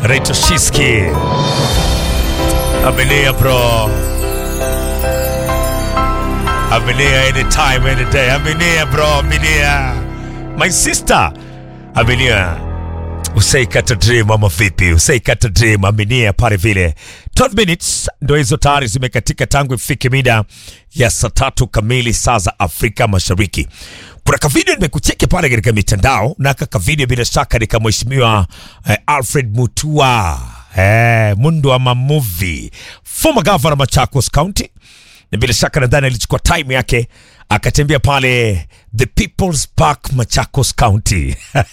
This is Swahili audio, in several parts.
anaitwa Shiski. Aminia bro, aminia anytime any day, aminia bro, aminia my sister, aminia usaikata dream ama vipi? Usaikata dream, aminia pale vile 12 minutes ndo hizo tayari zimekatika tangu ifike mida ya saa tatu kamili saa za Afrika Mashariki. Kuna kavideo nimekucheki pale katika mitandao na kaka video bila shaka ni kama mheshimiwa eh, Alfred Mutua eh, mundu ama movie former governor Machakos County, na bila shaka nadhani alichukua time yake akatembea pale the People's Park Machakos County.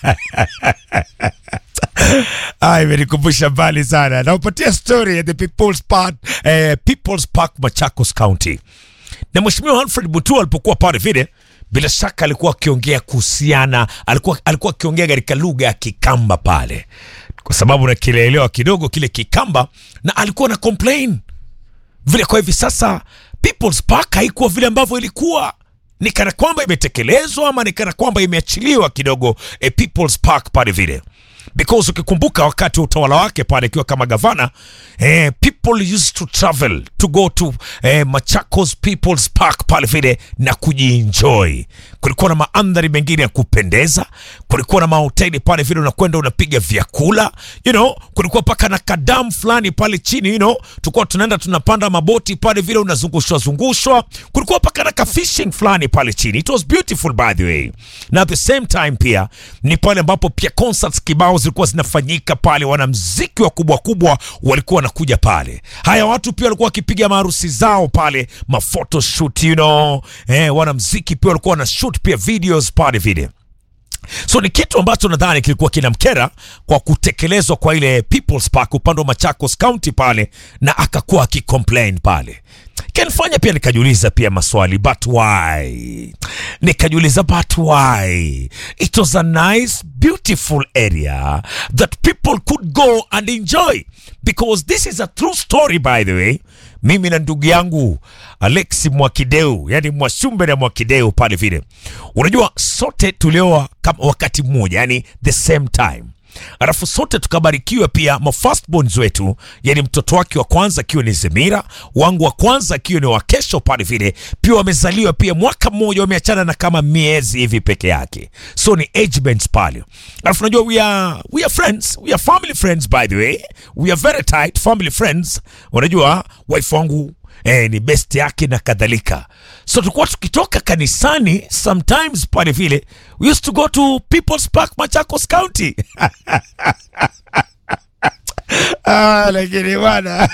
Ah, imenikumbusha mbali sana. Naupatia story ya the People's Park, eh, People's Park Machakos County. Na Mheshimiwa Alfred Mutua alipokuwa pale vile, bila shaka alikuwa akiongea kuhusiana, alikuwa alikuwa akiongea katika lugha ya Kikamba pale, kwa sababu nakielewa kidogo kile Kikamba, na alikuwa na complain vile kwa hivi sasa People's Park haikuwa vile ambavyo ilikuwa ni kana kwamba imetekelezwa ama ni kana kwamba imeachiliwa kidogo eh, People's Park pale vile because ukikumbuka wakati wa utawala wake pale ikiwa kama gavana eh, people used to travel to go to eh, Machakos People's Park pale vile na kujienjoy. Kulikuwa na maandhari mengine ya kupendeza, kulikuwa na mahoteli pale vile unakwenda unapiga vyakula you know, kulikuwa paka na kadamu fulani pale chini you know, tulikuwa tunaenda tunapanda maboti pale vile unazungushwa zungushwa, kulikuwa paka na ka fishing fulani pale chini. It was beautiful by the way, na at the same time pia ni pale ambapo pia concerts kibao zilikuwa zinafanyika pale, wanamziki wakubwa kubwa walikuwa wanakuja pale. Haya watu pia walikuwa wakipiga maharusi zao pale, mafoto shoot you know, eh, wanamziki pia walikuwa wana shoot pia videos pale vile so ni kitu ambacho nadhani kilikuwa kinamkera kwa kutekelezwa kwa ile People's Park upande wa Machakos County pale, na akakuwa akicomplain pale kanifanya pia nikajiuliza pia maswali but why, nikajiuliza but why it was a nice beautiful area that people could go and enjoy because this is a true story by the way. Mimi na ndugu yangu Alexi Mwakideu, yani Mwashumbe na Mwakideu pale vile, unajua sote tulioa kama wakati mmoja, yani the same time alafu sote tukabarikiwa pia ma firstborns wetu, yani mtoto wake wa kwanza akiwa ni Zemira, wangu wa kwanza akiwa ni wa kesho pale vile, pia wamezaliwa pia mwaka mmoja, wameachana na kama miezi hivi peke yake, so ni age bands pale. Alafu unajua we are, we are friends, we are family friends by the way, we are very tight family friends. Unajua wife wangu eh, ni best yake na kadhalika, so tulikuwa tukitoka kanisani sometimes pale vile, we used to go to People's Park Machakos County Ah, lakini bwana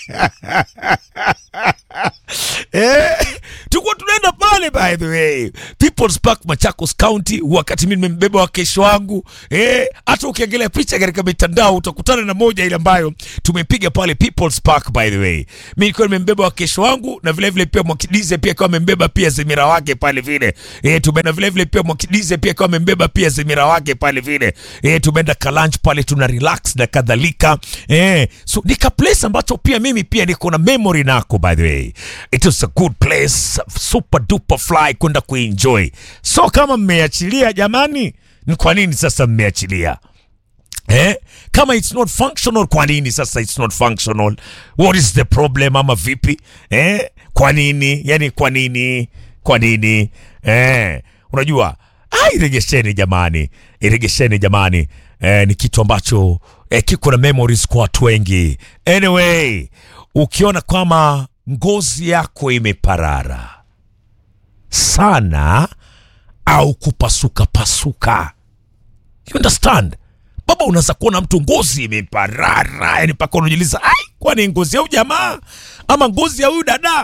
eh, tulikuwa tunaenda pale by the way People's Park Machakos County, wakati mimi nimembeba wa kesho wangu eh, hata ukiangalia picha katika mitandao utakutana na moja ile ambayo tumepiga pale People's Park by the way. Mimi nilikuwa nimembeba wa kesho wangu na vile vile pia Mwakidize pia akawa amembeba pia Zemira wake pale vile eh, tumeenda vile vile pia Mwakidize pia akawa amembeba pia Zemira wake pale vile eh, tumeenda kalanch pale tuna relax na kadhalika eh, so nika place ambacho pia mimi pia niko na memory nako by the way. It was a good place, super duper fly kwenda kuenjoy. So kama mmeachilia jamani, ni kwa nini sasa mmeachilia? Eh? Kama it's not functional, kwa nini sasa it's not functional? What is the problem ama vipi? Eh? Kwa nini? Yani kwa nini? Kwa nini? Eh? Unajua, ah, iregesheni jamani, iregesheni jamani. Eh, ni kitu ambacho eh, kiko na memories kwa watu wengi. Anyway, ukiona kwamba ngozi yako imeparara sana au kupasuka pasuka, you understand baba, unaweza kuona mtu ngozi imeparara, yani mpaka unajiuliza ai, kwani ngozi ya huyu jamaa ama ngozi ya huyu dada